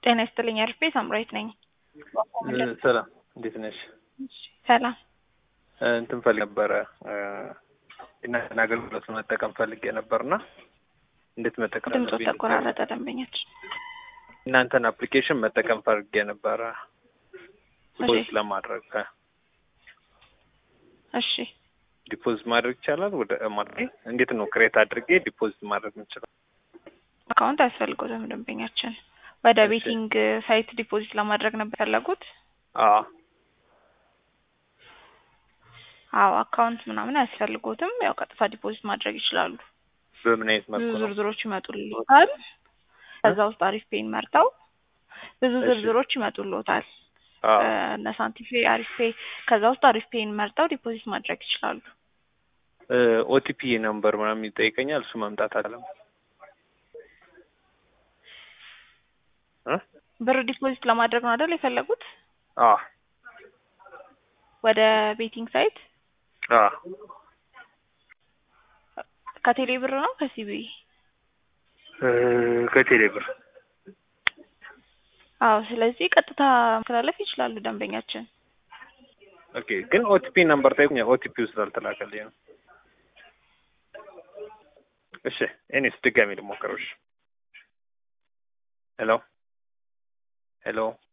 ጤና ይስጥልኝ አርፌ ሳምራዊት ነኝ። ሰላም እንዴት ነሽ? ሰላም እንትን ፈልግ ነበረ እናንተን አገልግሎት መጠቀም ፈልጌ ነበርና እንዴት መጠቀም ድምፆ አለብኝ? ተቆራረጠ። ደንበኛችን እናንተን አፕሊኬሽን መጠቀም ፈልጌ ነበረ ዲፖዚት እሺ ለማድረግ እሺ ዲፖዚት ማድረግ ይቻላል? ወደ ማለት እንዴት ነው ክሬት አድርጌ ዲፖዚት ማድረግ የምችለው? አካውንት አያስፈልገውም ደንበኛችን ወደ እሺ። ቤቲንግ ሳይት ዲፖዚት ለማድረግ ነበር ያለጉት። አዎ አዎ አካውንት ምናምን አያስፈልጎትም። ያው ቀጥታ ዲፖዚት ማድረግ ይችላሉ። በምን አይነት ብዙ መልኩ ነው? ዝርዝሮች ይመጡልዎታል። ከዛ ውስጥ አሪፍ ፔን መርጠው ብዙ እሺ። ዝርዝሮች ይመጡልዎታል። አዎ እነ ሳንቲም ፔ፣ አሪፍ ፔ ከዛ ውስጥ አሪፍ ፔን መርጠው ዲፖዚት ማድረግ ይችላሉ። ኦቲፒ ነምበር ምናምን ይጠይቀኛል። እሱ መምጣት አለም ብር ዲፖዚት ለማድረግ ነው አይደል የፈለጉት? አዎ ወደ ቤቲንግ ሳይት አዎ ከቴሌ ብር ነው ከሲቢ? ከቴሌ ብር አዎ ስለዚህ ቀጥታ ማስተላለፍ ይችላሉ ደንበኛችን። ኦኬ። ግን ኦቲፒ ነምበር ጠይቁኝ። ኦቲፒው ስላልተላከልኝ ነው። እሺ እኔስ ድጋሚ ልሞክረው። እሺ ሄሎ ሄሎ